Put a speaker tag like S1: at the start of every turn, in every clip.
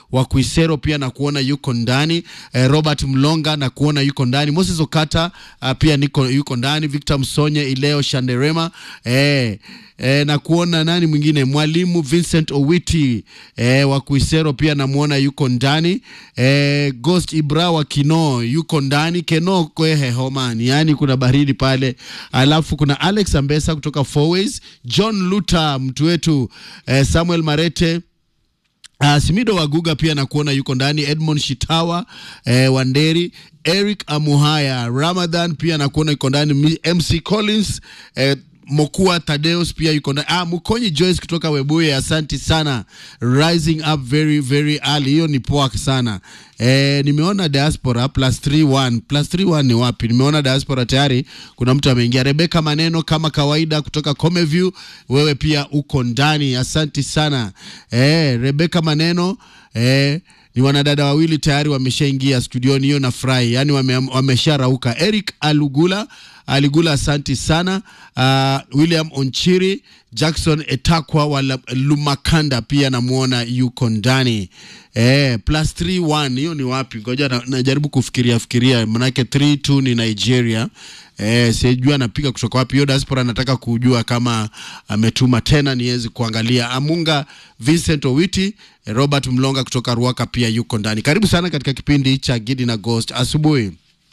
S1: wa Kuisero pia na kuona yuko ndani eh, Robert Mlonga na kuona yuko ndani Moses Okata uh, pia niko yuko ndani Victor Msonye Ileo Shanderema eh, eh, na kuona nani mwingine mwalimu Vincent Owiti eh, wa Kuisero pia namuona yuko ndani eh, Ghost Ibra wa Kino yuko ndani Keno kwehe homani, yani kuna baridi pale, alafu kuna Alex Ambesa kutoka Fourways, John Luther mtu wetu eh, Samuel Marete Uh, Simido Waguga pia nakuona yuko ndani, Edmond Shitawa eh, Wanderi, Eric Amuhaya, Ramadhan pia nakuona yuko ndani, MC Collins eh, Mokua Tadeus pia yuko ndani. Ah, Mukonyi Joyce kutoka Webuye, asanti sana. Rising up very very early, hiyo ni poa sana. Eh, nimeona diaspora plus 31 plus 31 ni wapi? Nimeona diaspora tayari, kuna mtu ameingia. Rebeka Maneno kama kawaida kutoka Comeview, wewe pia uko ndani, asanti sana. Eh, Rebeka Maneno eh, ni wanadada wawili tayari wameshaingia studioni, hiyo na furahi, yani wamesharauka. Wame Eric Alugula Aligula, asanti sana. Uh, William Onchiri, Jackson Etakwa wa Lumakanda pia namwona yuko ndani eh, plus 31 hiyo ni wapi? Ngoja na, najaribu kufikiria fikiria, manake 32 ni Nigeria eh, sijui anapiga kutoka wapi. Hiyo diaspora nataka kujua kama ametuma tena niwezi kuangalia. Amunga Vincent Owiti, Robert Mlonga kutoka Ruaka pia yuko ndani. Karibu sana katika kipindi cha Gidi na Ghost asubuhi.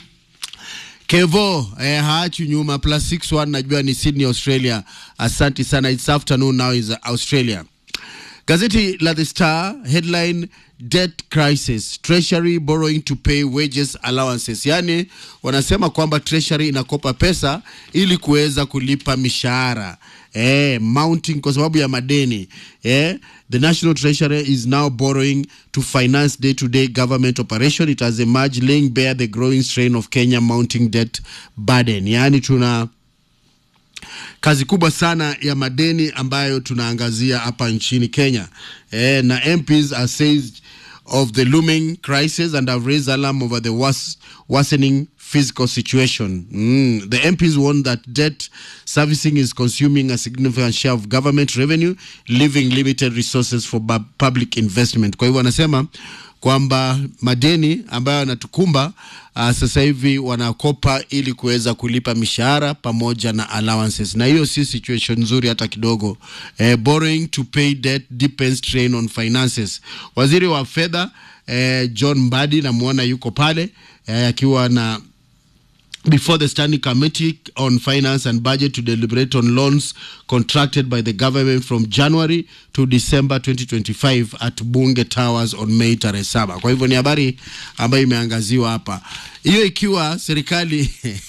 S1: Kevo eh, haachi nyuma plus 61 najua ni Sydney Australia. Asante sana. It's afternoon now is Australia. Gazeti la The Star headline debt crisis treasury borrowing to pay wages allowances, yaani wanasema kwamba treasury inakopa pesa ili kuweza kulipa mishahara eh, mounting kwa sababu ya madeni eh. The National Treasury is now borrowing to finance day-to-day government operation. It has emerged laying bare the growing strain of Kenya mounting debt burden, yaani tuna kazi kubwa sana ya madeni ambayo tunaangazia hapa nchini Kenya eh, na MPs are seized of the looming crisis and have raised alarm over the worse, worsening fiscal situation. Mm. The MPs warn that debt servicing is consuming a significant share of government revenue, leaving limited resources for public investment. Kwa hivyo wanasema kwamba madeni ambayo yanatukumba uh, sasa hivi wanakopa ili kuweza kulipa mishahara pamoja na allowances, na hiyo si situation nzuri hata kidogo. Eh, borrowing to pay debt depends strain on finances. Waziri wa fedha eh, John Mbadi namwona yuko pale akiwa eh, na before the Standing Committee on Finance and Budget to deliberate on loans contracted by the government from January to December 2025 at Bunge Towers on May tarehe saba. Kwa hivyo ni habari ambayo imeangaziwa hapa, hiyo ikiwa serikali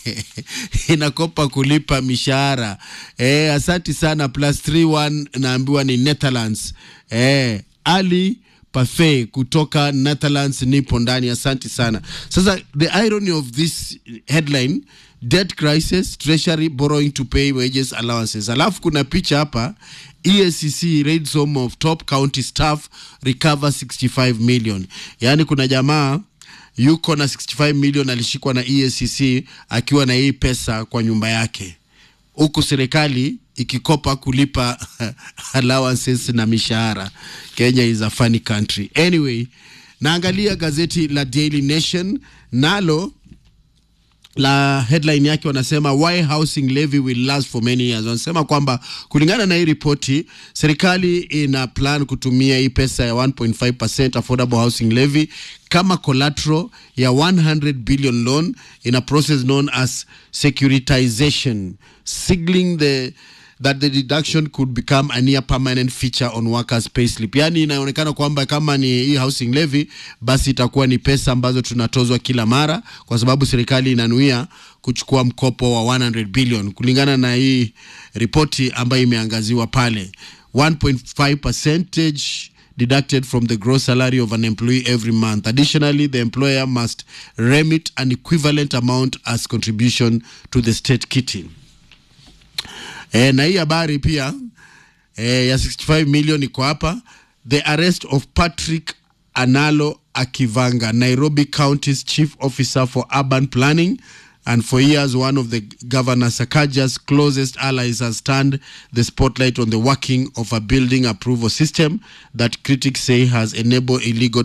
S1: inakopa kulipa mishahara eh. Asanti sana plus 31 naambiwa ni Netherlands eh, Ali Parfait kutoka Netherlands nipo ndani, asanti sana. Sasa the irony of this headline debt crisis treasury borrowing to pay wages allowances, alafu kuna picha hapa EACC raids home of top county staff recover 65 million. Yaani kuna jamaa yuko na 65 million alishikwa na EACC akiwa na hii pesa kwa nyumba yake huku serikali ikikopa kulipa allowances na mishahara. Kenya is a funny country. Anyway, naangalia gazeti la Daily Nation nalo la headline yake wanasema why housing levy will last for many years. Wanasema kwamba kulingana na hii ripoti, serikali ina plan kutumia hii pesa ya 1.5% affordable housing levy kama collateral ya 100 billion loan in a process known as securitization signaling the that the deduction could become a near permanent feature on workers payslip. Yani inaonekana kwamba kama ni hii housing levy, basi itakuwa ni pesa ambazo tunatozwa kila mara, kwa sababu serikali inanuia kuchukua mkopo wa 100 billion kulingana na hii ripoti ambayo imeangaziwa pale 1.5 percentage deducted from the gross salary of an employee every month. Additionally, the employer must remit an equivalent amount as contribution to the state kitty. E, na hii habari pia e, ya 65 million iko hapa. The arrest of Patrick Analo Akivanga, Nairobi County's chief officer for urban planning and for years one of the governor Sakaja's closest allies has turned the spotlight on the working of a building approval system that critics say has enabled illegal